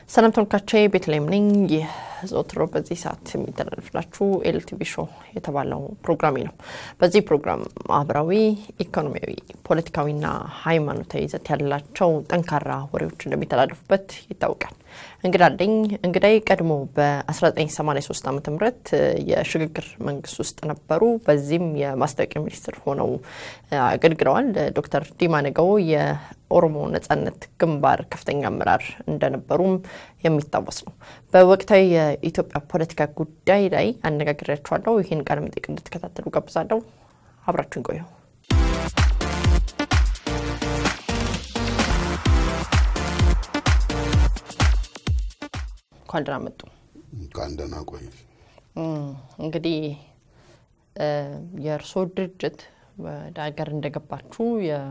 ሰላም ተመልካቾቼ ቤተልሔም ነኝ። ይህ ዘወትር በዚህ ሰዓት የሚተላለፍላችሁ ኤልቲቪ ሾው የተባለው ፕሮግራሜ ነው። በዚህ ፕሮግራም ማህበራዊ፣ ኢኮኖሚያዊ፣ ፖለቲካዊና ሃይማኖታዊ ይዘት ያላቸው ጠንካራ ወሬዎች እንደሚተላለፉበት ይታወቃል። እንግዳ አለኝ። እንግዳይ ቀድሞ በ1983 ዓ ም የሽግግር መንግስት ውስጥ ነበሩ። በዚህም የማስታወቂያ ሚኒስትር ሆነው አገልግለዋል። ዶክተር ዲማ ነገው የኦሮሞ ነጻነት ግንባር ከፍተኛ አመራር እንደነበሩም የሚታወስ ነው። በወቅታዊ የኢትዮጵያ ፖለቲካ ጉዳይ ላይ አነጋግሬያቸዋለሁ። ይህን ቃለ መጠይቅ እንድትከታተሉ ጋብዛለሁ። አብራችሁን ቆዩ። እንኳን ደህና መጡ። እንኳን ደህና ቆዩ። እንግዲህ የእርስዎ ድርጅት ወደ ሀገር እንደገባችሁ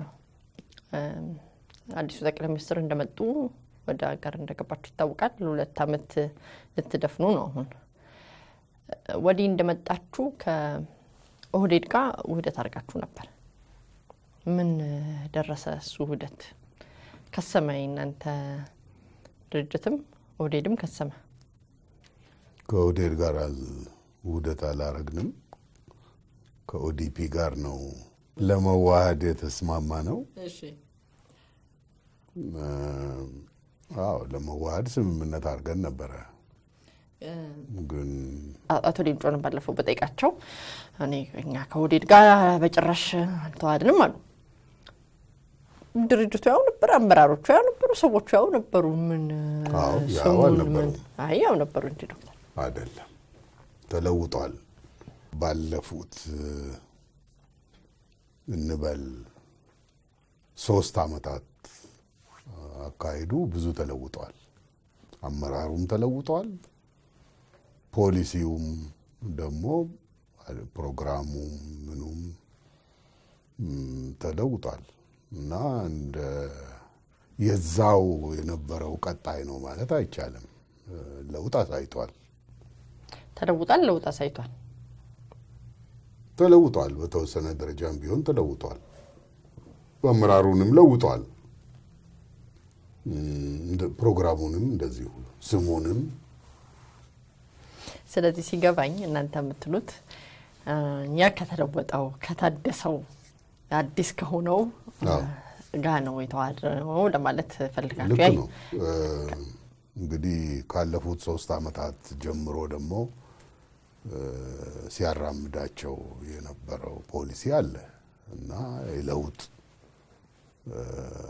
አዲሱ ጠቅላይ ሚኒስትር እንደመጡ ወደ ሀገር እንደገባችሁ ይታወቃል። ሁለት ዓመት ልትደፍኑ ነው አሁን። ወዲህ እንደመጣችሁ ከኦህዴድ ጋር ውህደት አድርጋችሁ ነበር። ምን ደረሰ እሱ ውህደት? ከሰመ እናንተ ድርጅትም ኦህዴድም ከሰመ። ከኦህዴድ ጋር ውህደት አላረግንም። ከኦዲፒ ጋር ነው ለመዋሃድ የተስማማ ነው። አዎ ለመዋሃድ ስምምነት አድርገን ነበረ። ግን አቶ ሌንጮን ባለፈው በጠይቃቸው እኔ እኛ ከኦህዴድ ጋር በጭራሽ አልተዋሃድንም አሉ። ድርጅቱ ያው ነበር፣ አመራሮቹ ያው ነበሩ፣ ሰዎቹ ያው ነበሩ። ምን አዎ ያው ስሙን አልነበሩም። ምን- አይ ያው ነበሩ እንጂ ዶክተር አይደለም፣ ተለውጧል። ባለፉት እንበል ሶስት አመታት አካሄዱ ብዙ ተለውጧል። አመራሩም ተለውጧል። ፖሊሲውም ደግሞ ፕሮግራሙም ምኑም ም፣ ተለውጧል እና እንደ የዛው የነበረው ቀጣይ ነው ማለት አይቻልም። ለውጥ አሳይቷል። ተለውጧል፣ ለውጥ አሳይቷል። ተለውጧል። በተወሰነ ደረጃም ቢሆን ተለውጧል። አመራሩንም ለውጧል። እም፣ እንደ- ፕሮግራሙንም እንደዚሁ ስሙንም ስለዚህ ሲገባኝ እናንተ የምትሉት እ፣ እኛ ከተለወጠው ከታደሰው አዲስ ከሆነው አዎ። ጋ ነው የተዋሃድነው ለማለት ፈልጋችሁ። ልክ ያይ ነው። እ፣ እንግዲህ ካለፉት ሶስት አመታት ጀምሮ ደግሞ እ፣ ሲያራምዳቸው የነበረው ፖሊሲ አለ እና የለውጥ እ፣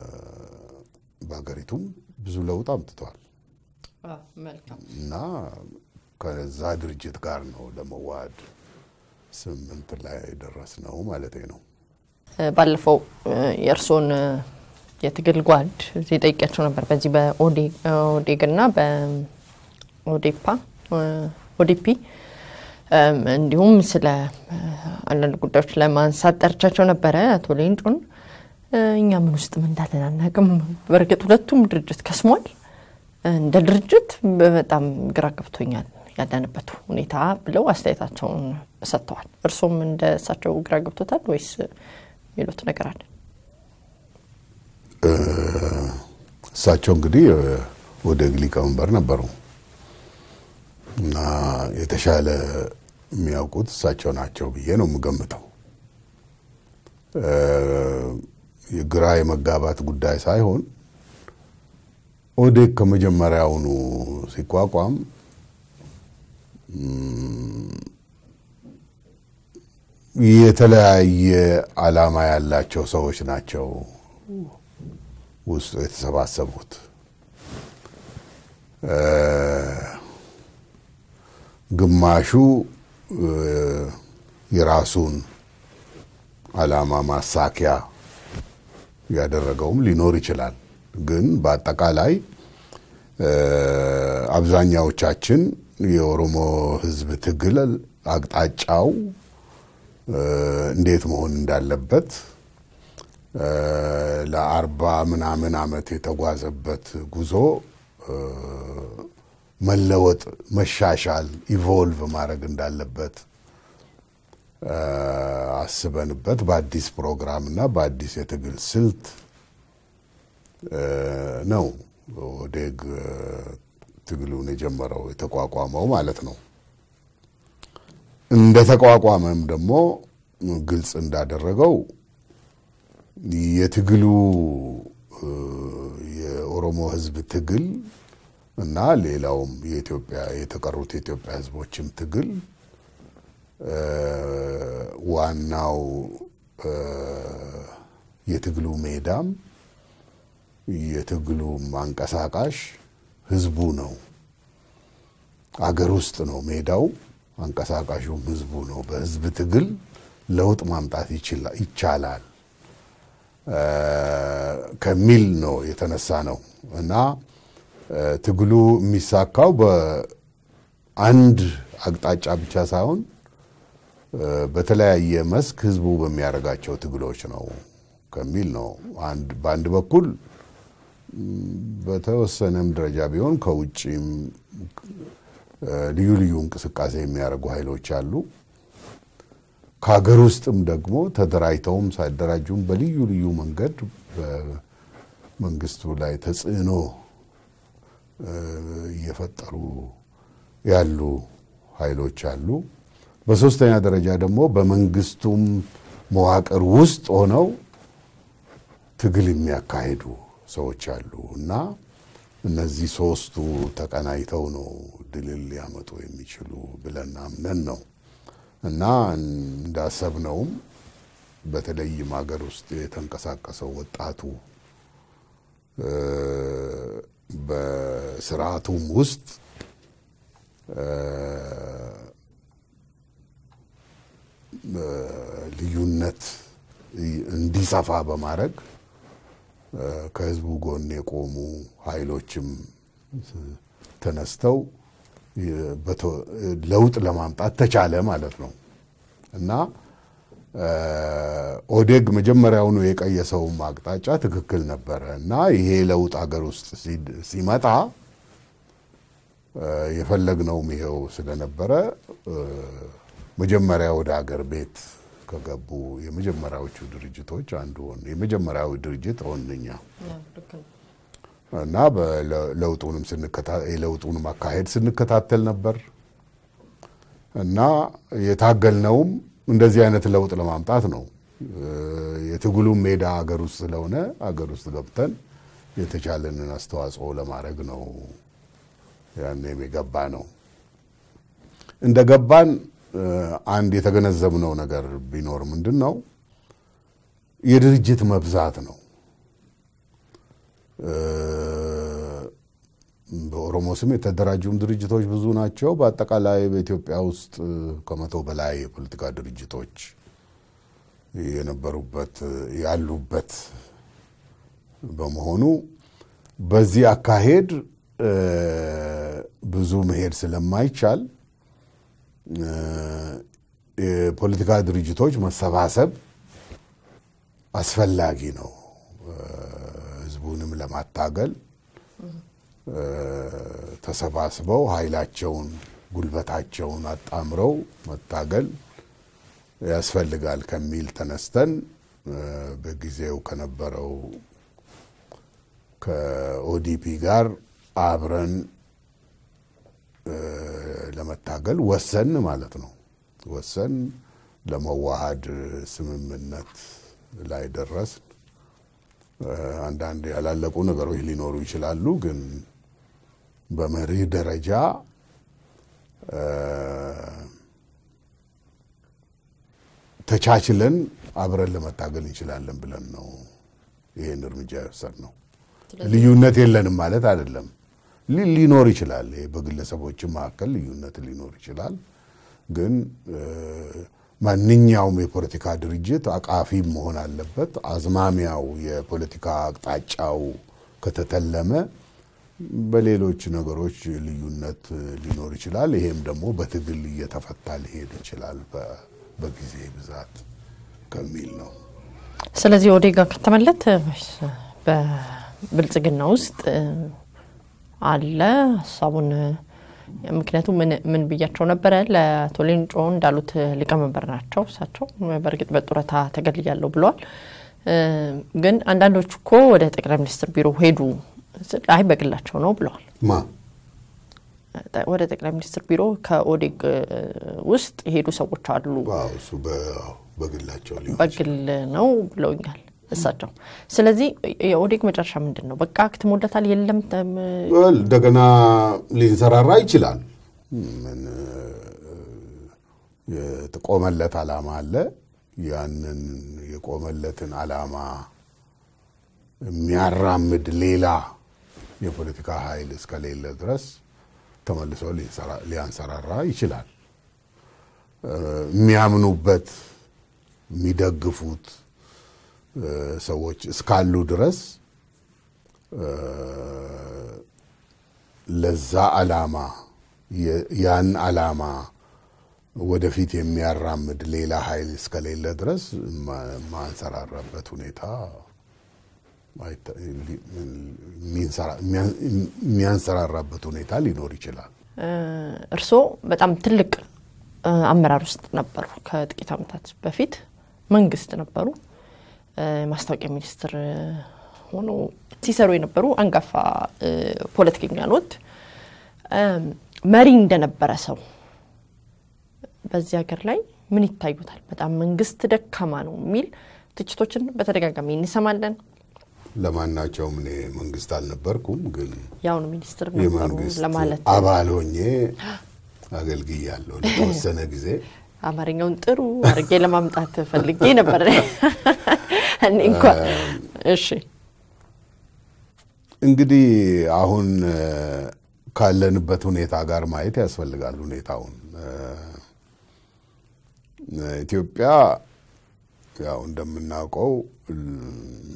በሀገሪቱም ብዙ ለውጥ አምጥቷል አዎ፣ መልካም እና ከዛ ድርጅት ጋር ነው ለመዋሃድ ስምንት ላይ ደረስ ነው ማለት ነው። እ፣ ባለፈው እ፣ የእርስዎን እ፣ የትግል ጓድ እዚህ ጠይቂያቸው ነበር። በዚህ በኦዴግ እና በኦዴፓ እ፣ ኦዲፒ እም፣ እንዲሁም ስለ እ፣ አንዳንድ ጉዳዮች ለማንሳት ጠርቻቸው ነበረ አቶ ሌንጮን። እ፣ እኛ ምን ውስጥ ምን እንዳለን አናውቅም። በእርግጥ ሁለቱም ድርጅት ከስሟል። እንደ ድርጅት በጣም ግራ ገብቶኛል ያለንበት ሁኔታ ብለው አስተያየታቸውን ሰጥተዋል። እርሶም እንደ እሳቸው ግራ ገብቶታል ወይስ የሚሉት ነገር አለ? እ፣ እሳቸው እንግዲህ ኦዴግ ሊቀመንበር ነበሩ እና የተሻለ የሚያውቁት እሳቸው ናቸው ብዬ ነው የምገምተው። እ፣ የግራ የመጋባት ጉዳይ ሳይሆን ኦዴግ ከመጀመሪያውኑ ሲቋቋም የተለያየ ዓላማ ያላቸው ሰዎች ናቸው ውስጡ የተሰባሰቡት። እ፣ ግማሹ እ፣ የራሱን ዓላማ ማሳኪያ ያደረገውም ሊኖር ይችላል። ግን በአጠቃላይ እ፣ አብዛኛዎቻችን የኦሮሞ ሕዝብ ትግል አቅጣጫው እ፣ እንዴት መሆን እንዳለበት እ፣ ለአርባ ምናምን ዓመት የተጓዘበት ጉዞ እ፣ መለወጥ፣ መሻሻል፣ ኢቮልቭ ማድረግ እንዳለበት እ፣ አስበንበት በአዲስ ፕሮግራም እና በአዲስ የትግል ስልት እ፣ ነው ኦዴግ ትግሉን የጀመረው የተቋቋመው ማለት ነው። እንደ ተቋቋመም ደግሞ ግልጽ እንዳደረገው የትግሉ የኦሮሞ ሕዝብ ትግል እና ሌላውም የኢትዮጵያ የተቀሩት የኢትዮጵያ ሕዝቦችም ትግል ዋናው የትግሉ ሜዳም የትግሉ አንቀሳቃሽ ህዝቡ ነው። አገር ውስጥ ነው ሜዳው፣ አንቀሳቃሹም ህዝቡ ነው። በህዝብ ትግል ለውጥ ማምጣት ይቻላል ከሚል ነው የተነሳ ነው እና ትግሉ የሚሳካው በአንድ አቅጣጫ ብቻ ሳይሆን በተለያየ መስክ ህዝቡ በሚያደርጋቸው ትግሎች ነው ከሚል ነው። በአንድ በኩል በተወሰነም ደረጃ ቢሆን ከውጭም ልዩ ልዩ እንቅስቃሴ የሚያደርጉ ኃይሎች አሉ። ከሀገር ውስጥም ደግሞ ተደራጅተውም ሳይደራጁም በልዩ ልዩ መንገድ በመንግስቱ ላይ ተጽዕኖ እየፈጠሩ ያሉ ኃይሎች አሉ። በሶስተኛ ደረጃ ደግሞ በመንግስቱም መዋቅር ውስጥ ሆነው ትግል የሚያካሂዱ ሰዎች አሉ እና እነዚህ ሶስቱ ተቀናይተው ነው ድልን ሊያመጡ የሚችሉ ብለን አምነን ነው እና እንዳሰብነውም በተለይም ሀገር ውስጥ የተንቀሳቀሰው ወጣቱ በስርዓቱም ውስጥ ልዩነት እንዲሰፋ በማድረግ ከህዝቡ ጎን የቆሙ ኃይሎችም ተነስተው ለውጥ ለማምጣት ተቻለ ማለት ነው እና ኦዴግ መጀመሪያውኑ የቀየሰውም አቅጣጫ ትክክል ነበረ እና ይሄ ለውጥ ሀገር ውስጥ ሲመጣ የፈለግነውም ይሄው ስለነበረ መጀመሪያ ወደ ሀገር ቤት ከገቡ የመጀመሪያዎቹ ድርጅቶች አንዱ ሆን የመጀመሪያዊ ድርጅት ሆንኛ እና ለውጡንም የለውጡንም አካሄድ ስንከታተል ነበር እና የታገልነውም እንደዚህ አይነት ለውጥ ለማምጣት ነው። የትግሉም ሜዳ አገር ውስጥ ስለሆነ አገር ውስጥ ገብተን የተቻለንን አስተዋጽኦ ለማድረግ ነው ያኔም የገባ ነው። እንደ ገባን አንድ የተገነዘብነው ነገር ቢኖር ምንድን ነው የድርጅት መብዛት ነው። በኦሮሞ ስም የተደራጁም ድርጅቶች ብዙ ናቸው። በአጠቃላይ በኢትዮጵያ ውስጥ ከመቶ በላይ የፖለቲካ ድርጅቶች የነበሩበት ያሉበት በመሆኑ በዚህ አካሄድ ብዙ መሄድ ስለማይቻል የፖለቲካ ድርጅቶች መሰባሰብ አስፈላጊ ነው። ህዝቡንም ለማታገል ተሰባስበው ኃይላቸውን፣ ጉልበታቸውን አጣምረው መታገል ያስፈልጋል ከሚል ተነስተን በጊዜው ከነበረው ከኦዲፒ ጋር አብረን ለመታገል ወሰን ማለት ነው። ወሰን ለመዋሃድ ስምምነት ላይ ደረስን። አንዳንድ ያላለቁ ነገሮች ሊኖሩ ይችላሉ፣ ግን በመርህ ደረጃ ተቻችለን አብረን ለመታገል እንችላለን ብለን ነው ይሄን እርምጃ የወሰድነው። ልዩነት የለንም ማለት አይደለም። ሊኖር ይችላል። በግለሰቦችም መካከል ልዩነት ሊኖር ይችላል። ግን ማንኛውም የፖለቲካ ድርጅት አቃፊ መሆን አለበት። አዝማሚያው የፖለቲካ አቅጣጫው ከተተለመ በሌሎች ነገሮች ልዩነት ሊኖር ይችላል። ይሄም ደግሞ በትግል እየተፈታ ሊሄድ ይችላል በጊዜ ብዛት ከሚል ነው። ስለዚህ ኦዴጋ ከተመለት በብልጽግና ውስጥ አለ ሀሳቡን ምክንያቱም ምን ብያቸው ነበረ ለአቶ ሌንጮ እንዳሉት ሊቀመንበር ናቸው እሳቸው በእርግጥ በጡረታ ተገልያለሁ ብለዋል ግን አንዳንዶቹ እኮ ወደ ጠቅላይ ሚኒስትር ቢሮ ሄዱ አይ በግላቸው ነው ብለዋል ማ ወደ ጠቅላይ ሚኒስትር ቢሮ ከኦዴግ ውስጥ የሄዱ ሰዎች አሉ። ዋው እሱ በ- በግላቸው ሊሆን በግል ነው ብለውኛል እሳቸው። ስለዚህ የኦዴግ መጨረሻ ምንድን ነው? በቃ አክትሞለታል የለም ተም- ወል እንደገና ሊንሰራራ ይችላል። ምን የተቆመለት ዓላማ አለ። ያንን የቆመለትን ዓላማ የሚያራምድ ሌላ የፖለቲካ ኃይል እስከሌለ ድረስ ተመልሶ ሊንሰራ- ሊያንሰራራ ይችላል። እ፣ የሚያምኑበት የሚደግፉት እ፣ ሰዎች እስካሉ ድረስ እ፣ ለዛ ዓላማ የ- ያን ዓላማ ወደፊት የሚያራምድ ሌላ ኃይል እስከሌለ ድረስ ማ- ማንሰራራበት ሁኔታ አይተ- ሊ- የሚንሰራ- የሚያ- የሚያንሰራራበት ሁኔታ ሊኖር ይችላል። እርስዎ በጣም ትልቅ እ፣ አመራር ውስጥ ነበሩ። ከጥቂት ዓመታት በፊት መንግስት ነበሩ። እ፣ ማስታወቂያ ሚኒስትር እ፣ ሆነው ሲሰሩ የነበሩ አንጋፋ እ፣ ፖለቲከኛ ኖት። እ፣ መሪ እንደነበረ ሰው በዚህ ሀገር ላይ ምን ይታዩታል? በጣም መንግስት ደካማ ነው የሚል ትችቶችን በተደጋጋሚ እንሰማለን። ለማናቸውም እኔ መንግስት አልነበርኩም፣ ግን የአሁኑ ሚኒስትር ነበሩ የመንግስት ለማለት አባል ሆኜ አገልግያለሁ ለተወሰነ ጊዜ። አማርኛውን ጥሩ አድርጌ ለማምጣት ፈልጌ ነበር። እኔ እንኳን እሺ እንግዲህ አሁን እ፣ ካለንበት ሁኔታ ጋር ማየት ያስፈልጋል። ሁኔታውን እ፣ ኢትዮጵያ ያው እንደምናውቀው ል-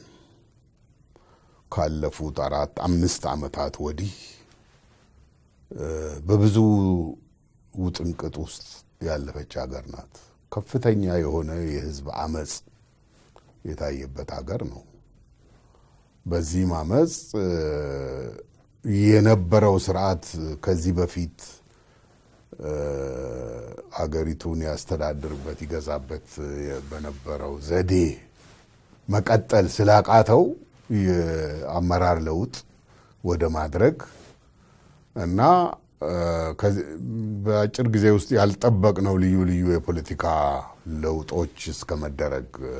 ካለፉት አራት አምስት ዓመታት ወዲህ እ፣ በብዙ ውጥንቅጥ ውስጥ ያለፈች ሀገር ናት። ከፍተኛ የሆነ የህዝብ አመፅ የታየበት ሀገር ነው። በዚህም አመፅ እ፣ የነበረው ስርዓት ከዚህ በፊት እ፣ አገሪቱን ያስተዳድርበት ይገዛበት የ- በነበረው ዘዴ መቀጠል ስላቃተው የአመራር ለውጥ ወደ ማድረግ እና እ፣ ከዚህ- በአጭር ጊዜ ውስጥ ያልጠበቅነው ልዩ ልዩ የፖለቲካ ለውጦች እስከ መደረግ እ፣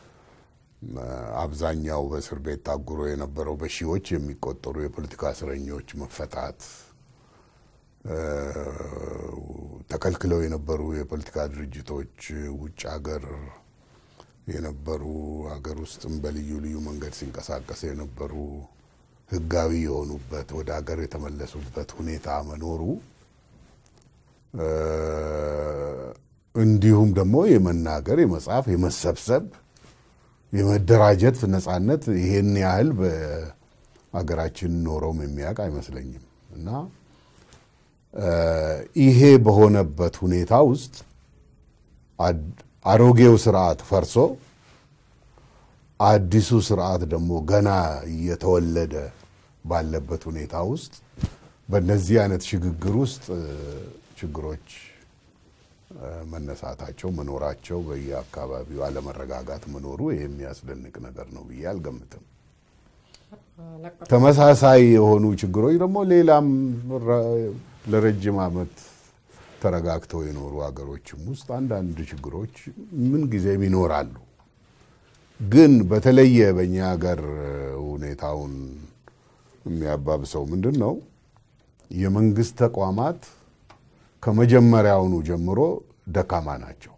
አብዛኛው በእስር ቤት ታጉሮ የነበረው በሺዎች የሚቆጠሩ የፖለቲካ እስረኞች መፈታት፣ እ፣ ተከልክለው የነበሩ የፖለቲካ ድርጅቶች ውጭ ሀገር የነበሩ ሀገር ውስጥም በልዩ ልዩ መንገድ ሲንቀሳቀስ የነበሩ ህጋዊ የሆኑበት ወደ ሀገር የተመለሱበት ሁኔታ መኖሩ እ፣ እንዲሁም ደግሞ የመናገር፣ የመጻፍ፣ የመሰብሰብ የመደራጀት ነጻነት ይሄን ያህል በሀገራችን ኖረውም የሚያውቅ አይመስለኝም እና እ፣ ይሄ በሆነበት ሁኔታ ውስጥ አድ- አሮጌው ስርዓት ፈርሶ አዲሱ ስርዓት ደግሞ ገና እየተወለደ ባለበት ሁኔታ ውስጥ በእነዚህ አይነት ሽግግር ውስጥ እ፣ ችግሮች እ፣ መነሳታቸው መኖራቸው በየአካባቢው አለመረጋጋት መኖሩ ይሄ የሚያስደንቅ ነገር ነው ብዬ አልገምትም። ተመሳሳይ የሆኑ ችግሮች ደግሞ ሌላም ረ- ለረጅም ዓመት ተረጋግተው የኖሩ ሀገሮችም ውስጥ አንዳንድ ችግሮች ምን ጊዜም ይኖራሉ። ግን በተለየ በእኛ ሀገር ሁኔታውን የሚያባብሰው ምንድን ነው? የመንግስት ተቋማት ከመጀመሪያውኑ ጀምሮ ደካማ ናቸው።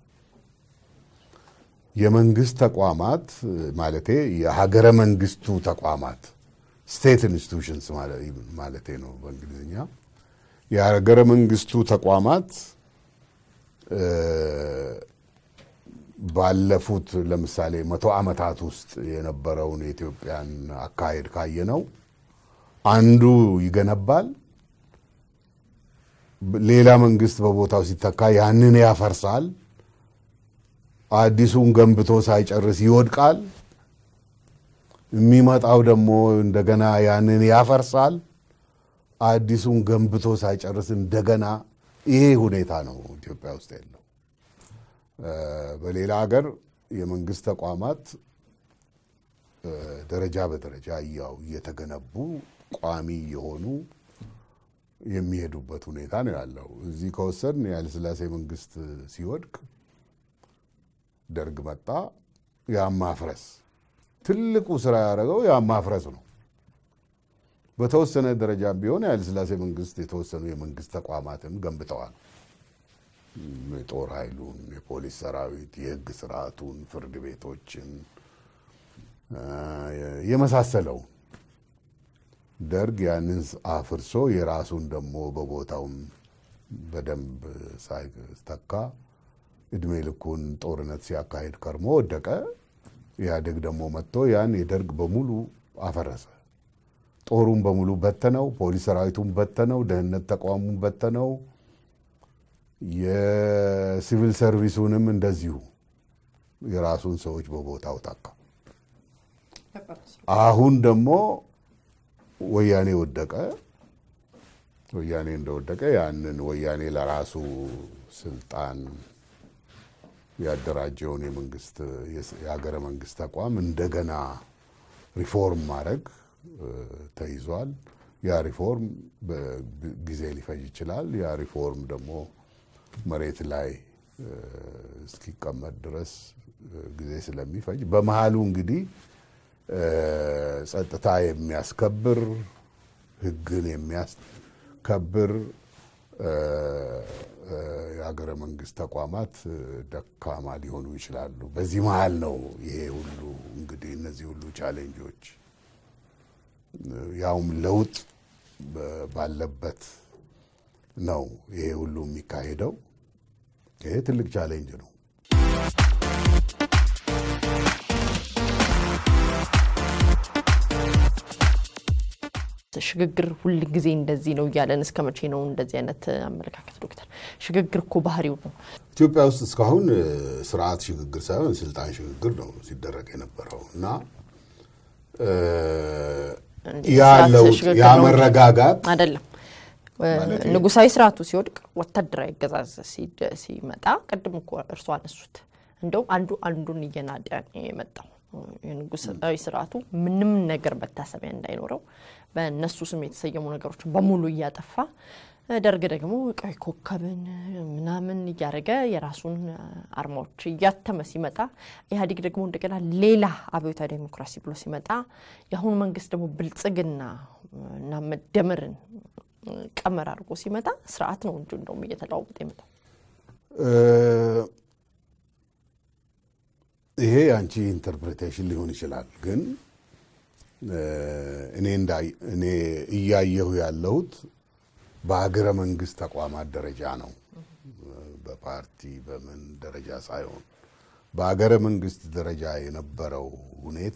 የመንግስት ተቋማት ማለቴ የሀገረ መንግስቱ ተቋማት ስቴት ኢንስቲቱሽንስ ማለቴ ነው በእንግሊዝኛ። የሀገረ መንግስቱ ተቋማት እ፣ ባለፉት ለምሳሌ መቶ ዓመታት ውስጥ የነበረውን የኢትዮጵያን አካሄድ ካየነው አንዱ ይገነባል፣ ሌላ መንግስት በቦታው ሲተካ ያንን ያፈርሳል፣ አዲሱን ገንብቶ ሳይጨርስ ይወድቃል፣ የሚመጣው ደግሞ እንደገና ያንን ያፈርሳል፣ አዲሱን ገንብቶ ሳይጨርስ እንደገና ይሄ ሁኔታ ነው ኢትዮጵያ ውስጥ ያለው። እ፣ በሌላ ሀገር የመንግስት ተቋማት እ፣ ደረጃ በደረጃ ያው እየተገነቡ ቋሚ የሆኑ የሚሄዱበት ሁኔታ ነው ያለው። እዚህ ከወሰድን የኃይለሥላሴ መንግስት ሲወድቅ ደርግ መጣ። ያን ማፍረስ ትልቁ ስራ ያደረገው ያን ማፍረስ ነው። በተወሰነ ደረጃም ቢሆን የኃይለሥላሴ መንግስት የተወሰኑ የመንግስት ተቋማትን ገንብተዋል። የጦር ኃይሉን፣ የፖሊስ ሰራዊት፣ የህግ ስርዓቱን፣ ፍርድ ቤቶችን የመሳሰለው ደርግ ያንን አፍርሶ የራሱን ደግሞ በቦታውም በደንብ ሳይተካ እድሜ ልኩን ጦርነት ሲያካሂድ ከርሞ ወደቀ። ኢህአዴግ ደግሞ መጥቶ ያን የደርግ በሙሉ አፈረሰ። ጦሩን በሙሉ በተነው፣ ፖሊስ ሰራዊቱን በተነው፣ ደህንነት ተቋሙን በተነው፣ የሲቪል ሰርቪሱንም እንደዚሁ የራሱን ሰዎች በቦታው ተካ። አሁን ደግሞ ወያኔ ወደቀ። ወያኔ እንደወደቀ ያንን ወያኔ ለራሱ ስልጣን ያደራጀውን የመንግስት የሀገረ መንግስት ተቋም እንደገና ሪፎርም ማድረግ ተይዟል። ያ ሪፎርም ጊዜ ሊፈጅ ይችላል። ያ ሪፎርም ደግሞ መሬት ላይ እስኪቀመጥ ድረስ ጊዜ ስለሚፈጅ በመሀሉ እንግዲህ ጸጥታ የሚያስከብር ሕግን የሚያስከብር የሀገረ መንግስት ተቋማት ደካማ ሊሆኑ ይችላሉ። በዚህ መሀል ነው ይሄ ሁሉ እንግዲህ እነዚህ ሁሉ ቻሌንጆች ያውም ለውጥ ባለበት ነው ይሄ ሁሉ የሚካሄደው። ይሄ ትልቅ ቻሌንጅ ነው። ሽግግር ሁል ጊዜ እንደዚህ ነው እያለን እስከ መቼ ነው እንደዚህ አይነት አመለካከት? ዶክተር ሽግግር እኮ ባህሪው ነው። ኢትዮጵያ ውስጥ እስካሁን ስርዓት ሽግግር ሳይሆን ስልጣን ሽግግር ነው ሲደረግ የነበረው እና ያ ለውጥ ያ መረጋጋት አይደለም። ንጉሳዊ ስርዓቱ ሲወድቅ ወታደራዊ አገዛዝ ሲመጣ ቅድም እኮ እርሷ አነሱት። እንደውም አንዱ አንዱን እየናደ የመጣው የንጉሳዊ ስርዓቱ ምንም ነገር መታሰቢያ እንዳይኖረው በእነሱ ስም የተሰየሙ ነገሮችን በሙሉ እያጠፋ ደርግ ደግሞ ቀይ ኮከብን ምናምን እያደረገ የራሱን አርማዎች እያተመ ሲመጣ ኢህአዴግ ደግሞ እንደገና ሌላ አብዮታዊ ዴሞክራሲ ብሎ ሲመጣ የአሁኑ መንግስት ደግሞ ብልጽግና እና መደመርን ቀመር አድርጎ ሲመጣ ስርዓት ነው እንጂ እንደውም እየተለዋወጠ የመጣው። ይሄ የአንቺ ኢንተርፕሬቴሽን ሊሆን ይችላል፣ ግን እኔ እኔ እያየሁ ያለሁት በሀገረ መንግስት ተቋማት ደረጃ ነው። በፓርቲ በምን ደረጃ ሳይሆን በሀገረ መንግስት ደረጃ የነበረው ሁኔታ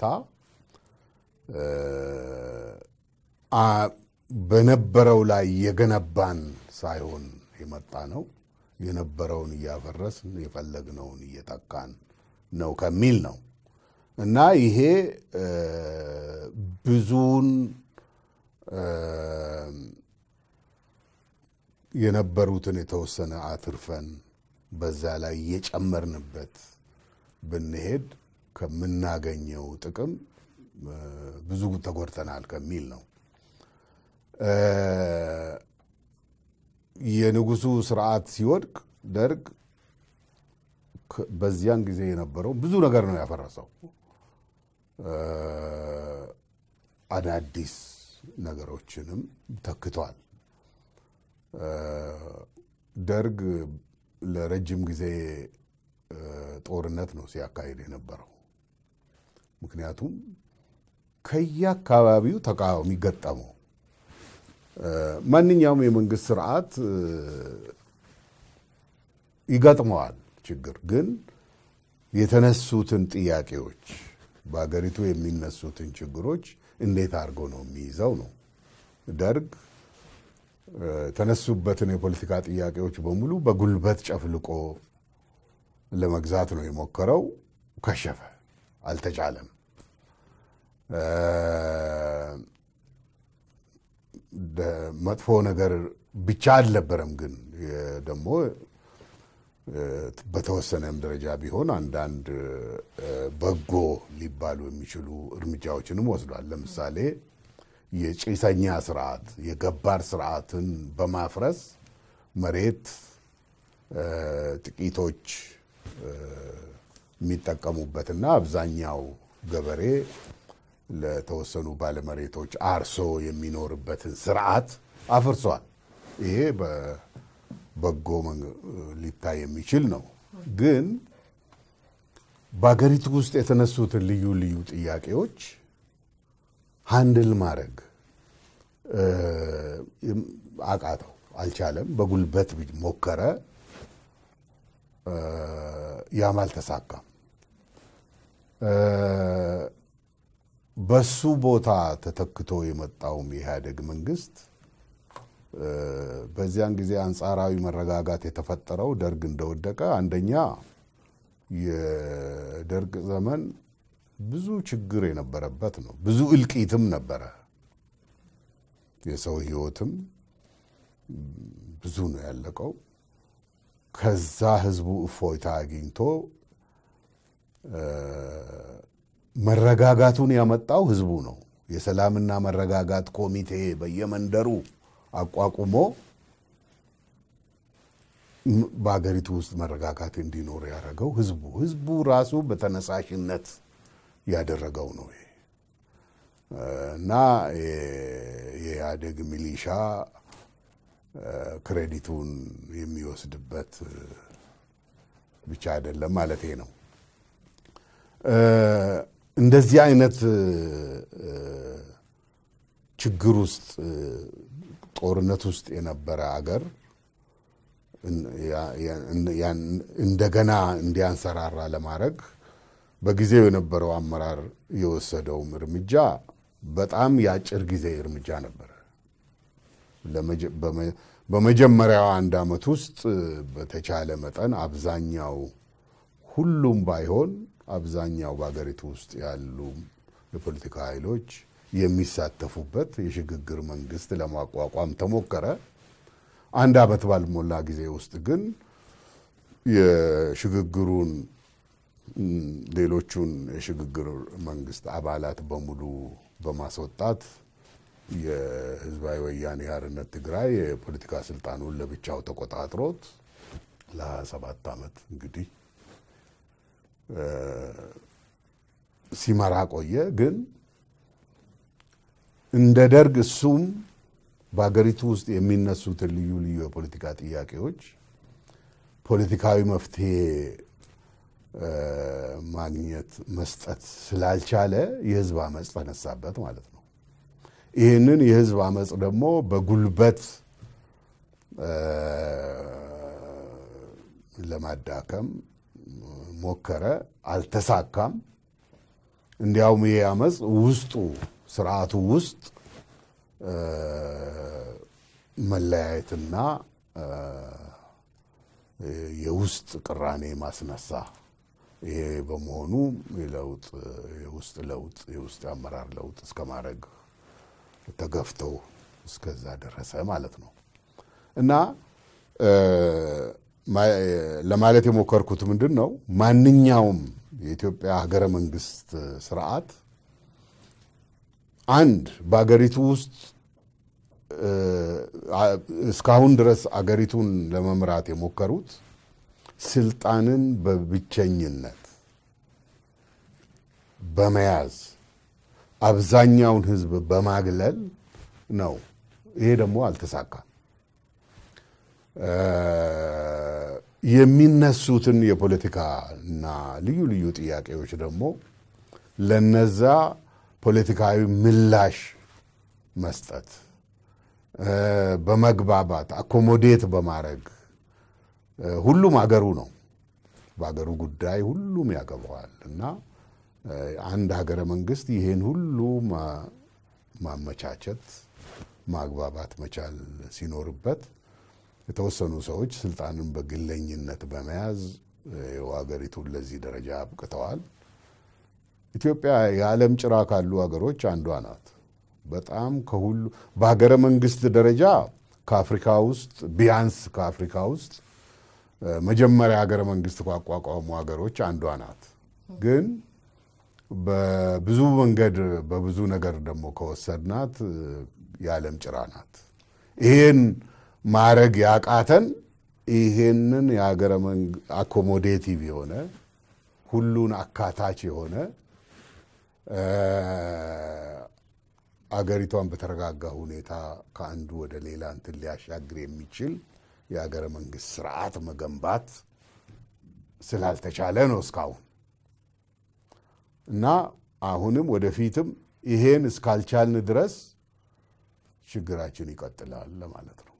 በነበረው ላይ የገነባን ሳይሆን የመጣ ነው። የነበረውን እያፈረስን የፈለግነውን እየተካን ነው ከሚል ነው እና ይሄ ብዙውን የነበሩትን የተወሰነ አትርፈን በዛ ላይ እየጨመርንበት ብንሄድ ከምናገኘው ጥቅም ብዙ ተጎድተናል ከሚል ነው። የንጉሱ ስርዓት ሲወድቅ ደርግ በዚያን ጊዜ የነበረው ብዙ ነገር ነው ያፈረሰው። አዳዲስ ነገሮችንም ተክቷል። ደርግ ለረጅም ጊዜ ጦርነት ነው ሲያካሂድ የነበረው። ምክንያቱም ከየአካባቢው ተቃዋሚ ገጠመው። ማንኛውም የመንግስት ስርዓት ይገጥመዋል ችግር። ግን የተነሱትን ጥያቄዎች በሀገሪቱ የሚነሱትን ችግሮች እንዴት አድርጎ ነው የሚይዘው ነው። ደርግ የተነሱበትን የፖለቲካ ጥያቄዎች በሙሉ በጉልበት ጨፍልቆ ለመግዛት ነው የሞከረው። ከሸፈ፣ አልተቻለም። መጥፎ ነገር ብቻ አልነበረም፣ ግን ደግሞ በተወሰነም ደረጃ ቢሆን አንዳንድ በጎ ሊባሉ የሚችሉ እርምጃዎችንም ወስዷል። ለምሳሌ የጭሰኛ ስርዓት የገባር ስርዓትን በማፍረስ መሬት ጥቂቶች የሚጠቀሙበትና አብዛኛው ገበሬ ለተወሰኑ ባለመሬቶች አርሶ የሚኖርበትን ስርዓት አፍርሷል። ይሄ በበጎ ሊታይ የሚችል ነው። ግን በሀገሪቱ ውስጥ የተነሱትን ልዩ ልዩ ጥያቄዎች ሃንድል ማድረግ አቃተው፣ አልቻለም። በጉልበት ሞከረ፣ ያም አልተሳካም። በሱ ቦታ ተተክቶ የመጣውም የኢህአዴግ መንግስት በዚያን ጊዜ አንጻራዊ መረጋጋት የተፈጠረው ደርግ እንደወደቀ፣ አንደኛ የደርግ ዘመን ብዙ ችግር የነበረበት ነው። ብዙ እልቂትም ነበረ። የሰው ህይወትም ብዙ ነው ያለቀው። ከዛ ህዝቡ እፎይታ አግኝቶ መረጋጋቱን ያመጣው ህዝቡ ነው። የሰላምና መረጋጋት ኮሚቴ በየመንደሩ አቋቁሞ በሀገሪቱ ውስጥ መረጋጋት እንዲኖር ያደረገው ህዝቡ ህዝቡ ራሱ በተነሳሽነት ያደረገው ነው እና የኢህአዴግ ሚሊሻ ክሬዲቱን የሚወስድበት ብቻ አይደለም ማለት ነው። እንደዚህ አይነት ችግር ውስጥ ጦርነት ውስጥ የነበረ አገር እንደገና እንዲያንሰራራ ለማድረግ በጊዜው የነበረው አመራር የወሰደውም እርምጃ በጣም የአጭር ጊዜ እርምጃ ነበረ። በመጀመሪያው አንድ ዓመት ውስጥ በተቻለ መጠን አብዛኛው ሁሉም ባይሆን አብዛኛው በሀገሪቱ ውስጥ ያሉ የፖለቲካ ኃይሎች የሚሳተፉበት የሽግግር መንግስት ለማቋቋም ተሞከረ። አንድ ዓመት ባልሞላ ጊዜ ውስጥ ግን የሽግግሩን ሌሎቹን የሽግግር መንግስት አባላት በሙሉ በማስወጣት የህዝባዊ ወያኔ ሓርነት ትግራይ የፖለቲካ ስልጣኑን ለብቻው ተቆጣጥሮት ለ27 ዓመት እንግዲህ ሲመራ ቆየ። ግን እንደ ደርግ እሱም በሀገሪቱ ውስጥ የሚነሱትን ልዩ ልዩ የፖለቲካ ጥያቄዎች ፖለቲካዊ መፍትሄ ማግኘት መስጠት ስላልቻለ የህዝብ አመፅ ተነሳበት ማለት ነው። ይህንን የህዝብ አመፅ ደግሞ በጉልበት ለማዳከም ሞከረ፣ አልተሳካም። እንዲያውም ይህ አመፅ ውስጡ ስርዓቱ ውስጥ መለያየትና የውስጥ ቅራኔ ማስነሳ ይሄ በመሆኑ የለውጥ የውስጥ ለውጥ የውስጥ አመራር ለውጥ እስከ ማድረግ ተገፍተው እስከዛ ደረሰ ማለት ነው። እና ለማለት የሞከርኩት ምንድን ነው ማንኛውም የኢትዮጵያ ሀገረ መንግስት ስርዓት አንድ በሀገሪቱ ውስጥ እስካሁን ድረስ አገሪቱን ለመምራት የሞከሩት ስልጣንን በብቸኝነት በመያዝ አብዛኛውን ህዝብ በማግለል ነው። ይሄ ደግሞ አልተሳካም። የሚነሱትን የፖለቲካ እና ልዩ ልዩ ጥያቄዎች ደግሞ ለነዛ ፖለቲካዊ ምላሽ መስጠት በመግባባት አኮሞዴት በማድረግ ሁሉም አገሩ ነው። በአገሩ ጉዳይ ሁሉም ያገባዋል እና አንድ ሀገረ መንግስት ይህን ሁሉ ማመቻቸት ማግባባት መቻል ሲኖርበት የተወሰኑ ሰዎች ስልጣንን በግለኝነት በመያዝ ሀገሪቱን ለዚህ ደረጃ አብቅተዋል። ኢትዮጵያ የዓለም ጭራ ካሉ ሀገሮች አንዷ ናት። በጣም ከሁሉ በሀገረ መንግስት ደረጃ ከአፍሪካ ውስጥ ቢያንስ ከአፍሪካ ውስጥ መጀመሪያ ሀገረ መንግስት ካቋቋሙ ሀገሮች አንዷ ናት። ግን በብዙ መንገድ በብዙ ነገር ደግሞ ከወሰድናት የዓለም ጭራ ናት። ይሄን ማድረግ ያቃተን ይሄንን የሀገረ አኮሞዴቲቭ የሆነ ሁሉን አካታች የሆነ አገሪቷን በተረጋጋ ሁኔታ ከአንዱ ወደ ሌላ እንትን ሊያሻግር የሚችል የሀገረ መንግስት ስርዓት መገንባት ስላልተቻለ ነው እስካሁን እና አሁንም ወደፊትም ይሄን እስካልቻልን ድረስ ችግራችን ይቀጥላል ለማለት ነው።